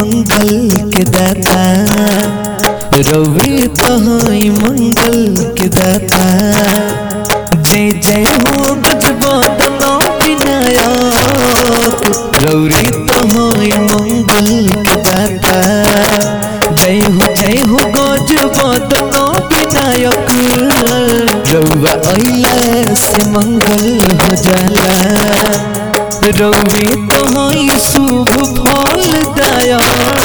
मंगल के दाता रवि तहई मंगल के दाता जय जय हो गजबदन विनायक रौरी तहई मंगल के दाता जय हो जय हो गजबदन विनायक रौआ अइला से मंगल हो जाला रवि तोहई शुभ फल दया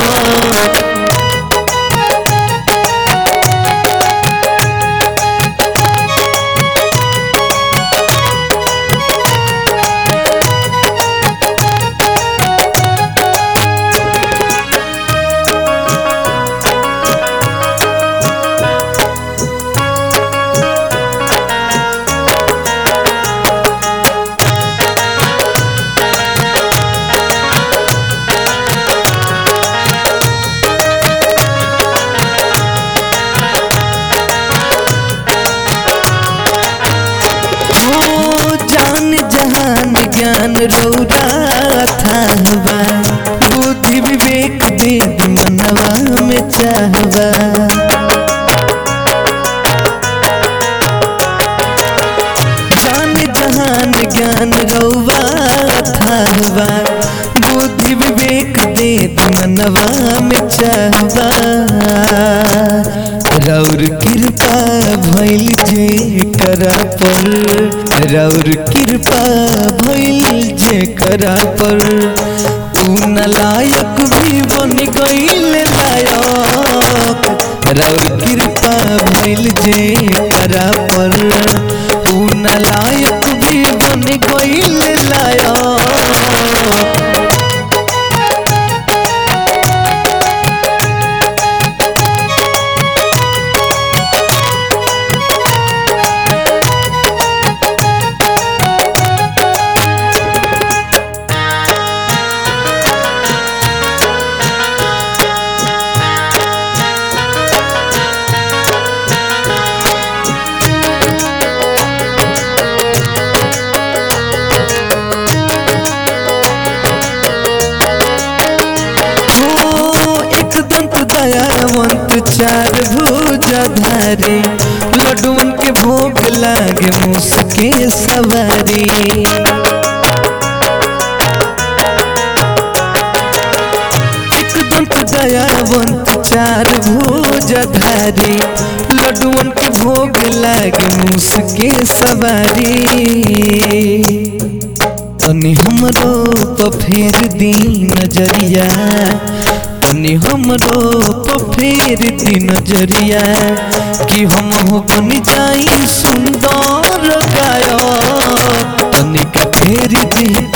हो जान जहान ज्ञान रौरा थाहबा बुद्धि विवेक वेद मनवा में चाहबा जान जहान ज्ञान रौवा थाहबा बुद्धि विवेक वेद मनवा में चाहबा रौर कृपा भइल जे करा पर रौर कृपा भइल जे करा पर ऊ नलायक भी बन गइल लायक रौर कृपा भइल जे करा पर ऊ नलायक भी बन गइल लायक हो एक दंत दयावंत चार भुजाधारी लड्डुअन के भोग लागे मुसके सवारी एक दंत दयावंत चार भुजाधारी लड्डुअन के भोग लागे मुसके सवारी तनी हमरो प फेर दी नजरिया तनी हमरो प फेर दी नजरिया कि हम हो बन जाई सुंदर गायक तनी का फेर दी